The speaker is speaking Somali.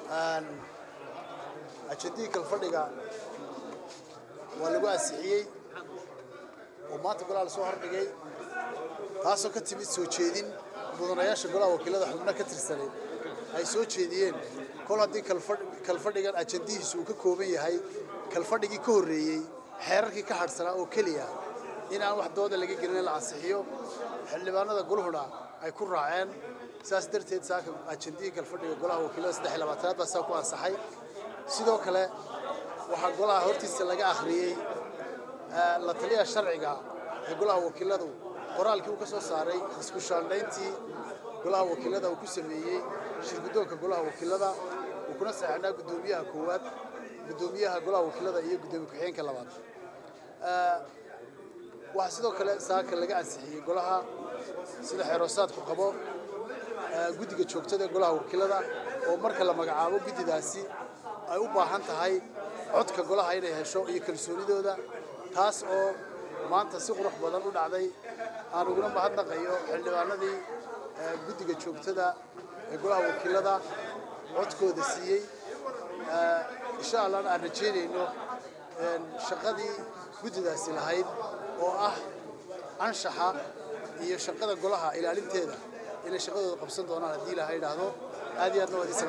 ajendihii kalfadhiga waa lagu ansixiyey oo maanta golaha lasoo hordhigay taasoo ka timid soo jeedin mudanayaasha golaha wakiilada xubno ka tirsaneed ay soo jeediyeen kol haddii kalfadhigan ajendihiisu uu ka kooban yahay kalfadhigii ka horreeyey xeerarkii ka hadhsanaa oo keliya in aan wax dooda laga gelin la ansixiyo xildhibaanada guluhuna ay ku raaceen saas darteed saaka ajendihii kalfadhiga golaha wakiilada saddex iyo labaatanaad baa saa ku ansaxay sidoo kale waxaa golaha hortiisa laga akhriyey la taliya sharciga ee golaha wakiiladu qoraalkii uu ka soo saaray isku shaandhayntii golaha wakiilada uu ku sameeyey shirguddoonka golaha wakiilada uu kuna saxeexnaa guddoomiyaha koowaad guddoomiyaha golaha wakiilada iyo guddoomiye ku-xigeenka labaad waxaa sidoo kale saaka laga ansixiyey golaha sida xeeroosaadku qabo guddiga joogtada ee golaha wakiilada oo marka la magacaabo guddidaasi ay u baahan tahay codka golaha inay hesho iyo kalsoonidooda taas oo maanta si qurux badan u dhacday aan uguna mahadnaqayo xildhibaanadii guddiga joogtada ee golaha wakiilada codkooda siiyey insha allahna aan rajeynayno shaqadii guddidaasi lahayd oo ah anshaxa iyo shaqada golaha ilaalinteeda inay shaqadooda qabsan doonaan haddii ilaha idhaahdo aad iyo aadna waad